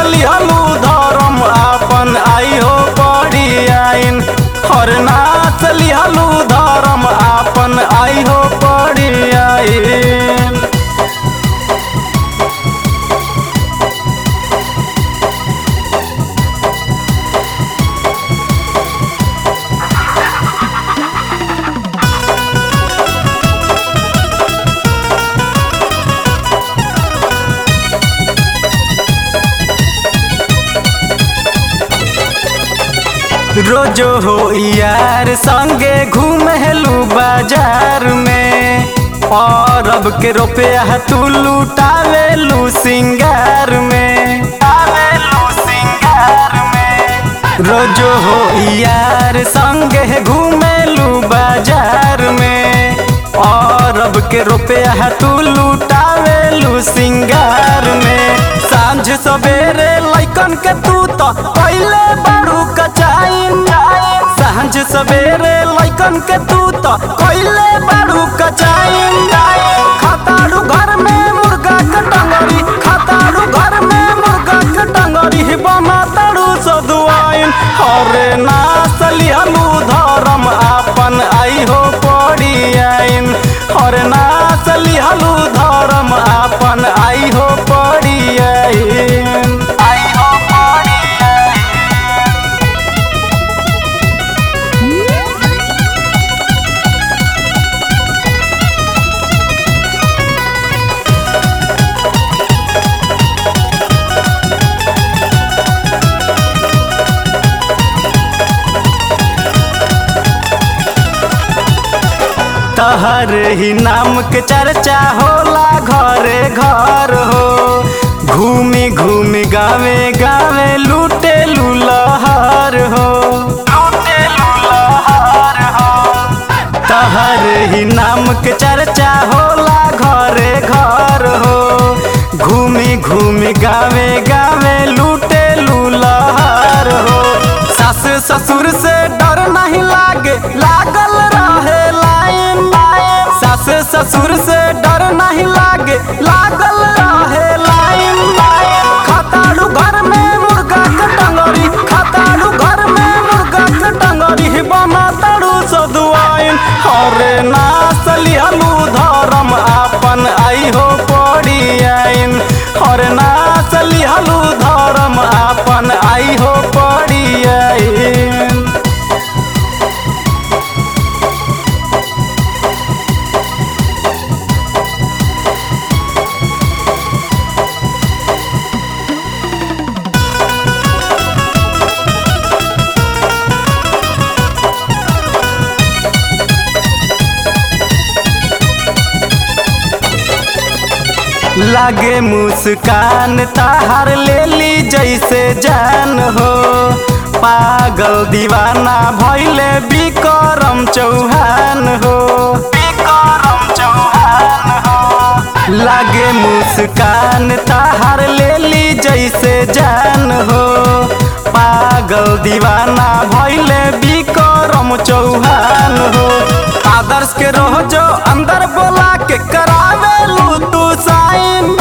लिहलू धर्म आपन आई हो बड़ी आइन हर नाच लिहलू धर्म आपन आई हो बड़ी आइन रोजो हो यार संगे घूमेलू बाजार में और अब के रुपया तू लुटावेलू सिंगार में आवेलू सिंगार में रोजो हो यार संगे घूमेलू बाजार में और अब के रुपया तू लुटावेलू सिंगार में सांझ सवेरे लैकन के तू तो पहले बड़ू कचाइन सांझ सवेरे लैकन के तू तो पहले बड़ू कचाइन खताड़ू घर में मुर्गा के टंगरी खताड़ू घर में मुर्गा के टंगरी बना ताड़ू सदुआइन हरे नास लिहलू धर्म आपन आई हो पड़ी आइन हरे नास लिहलू धर्म आपन आई हो पड़ी आइन आई हो पड़ी आइन तहर ही नाम के चर्चा होला घरे घर हो घूमी घूमी गावे गावे लूटे लूलहर हो लूटे लूलहर हो तहर ही नाम के चर्चा होला घरे घर हो घूमी घूमी गावे गावे लूटे लूलहर हो सास ससुर से डर नहीं लागे लागल रहे लाइन सास ससुर से डर नहीं लागे लागल रहे लाइन खताड़ू घर में मुर्गा के टंगरी खताड़ू घर में मुर्गा के टंगरी बना ताड़ू सदुआइन हरे नास लिहलू धर्म आपन आई हो पड़ी आइन हरे नास लिहलू धर्म आपन आई हो पड़ी आइन लागे मुस्कान ताहार ले ली जैसे जान हो पागल दीवाना भैले बिक्रम चौहान हो बिक्रम चौहान हो लागे मुस्कान ताहार ले ली जैसे जान हो पागल दीवाना भैले बिक्रम चौहान हो आदर्श के रोह जो अंदर बोला के करावे लू तू साइन